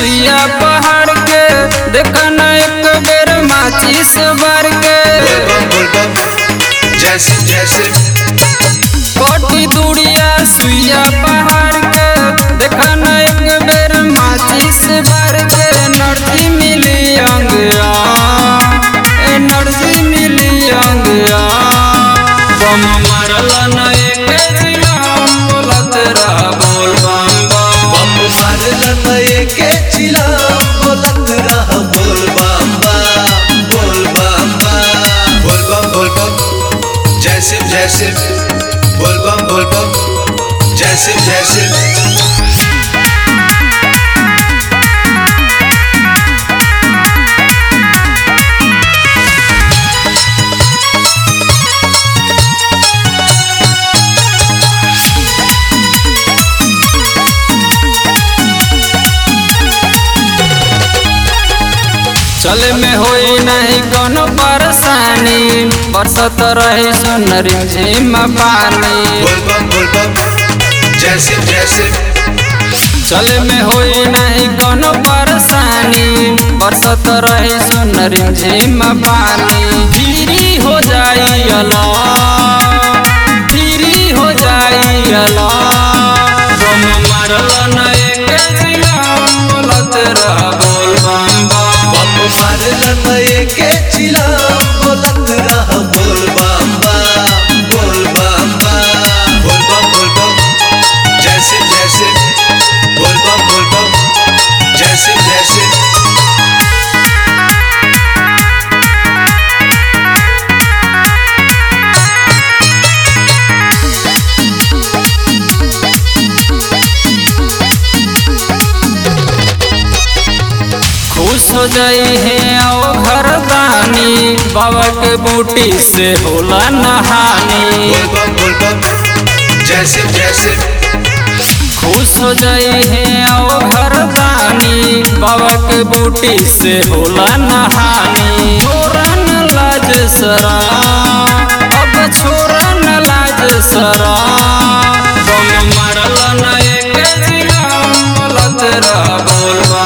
सुइया पहाड़ के देखना एक बेर माचिस बार के बोल बम बोल बम जैसे जैसे कोटी दूरिया सुइया पहाड़ के देखना एक बेर माचिस बार के नर्जी मिली अंगया एनर्जी मिली अंगया बम मारल न एक जिला बोलत रहा बोल बम बम बम मार लता के चिला बोलत रह बोल बम बम बोल बम बम बोल बम बोल बम जैसे जैसे बोल बम बोल बम जैसे जैसे चले में होई नहीं कोनो परेशानी बरसत रही सुनरी झिम पानी बोल बम बोल बम जैसे जैसे चले में होई नहीं कोनो परेशानी बरसत रही सुनरी झिम पानी धीरी हो जाई अला धीरी हो जाई अला बम मारल न एक जिला बोलत रह बोल बम बम बम मार लता के चिला बोलत रह बोल बम बम बोल बम बम बोल बम बोल बम जैसे जैसे बोल बम बोल बम जैसे जैसे खुश हो जाई है ओ घर दानी बाबा के बूटी से होला नहानी बोल बम बोल बम जैसे जैसे खुश हो जाई है ओ घर दानी बाबा के बूटी से होला नहानी छोरन लाज सरा अब छोरन लाज सरा बम मारल न एक जिला बोलत रह बोल बम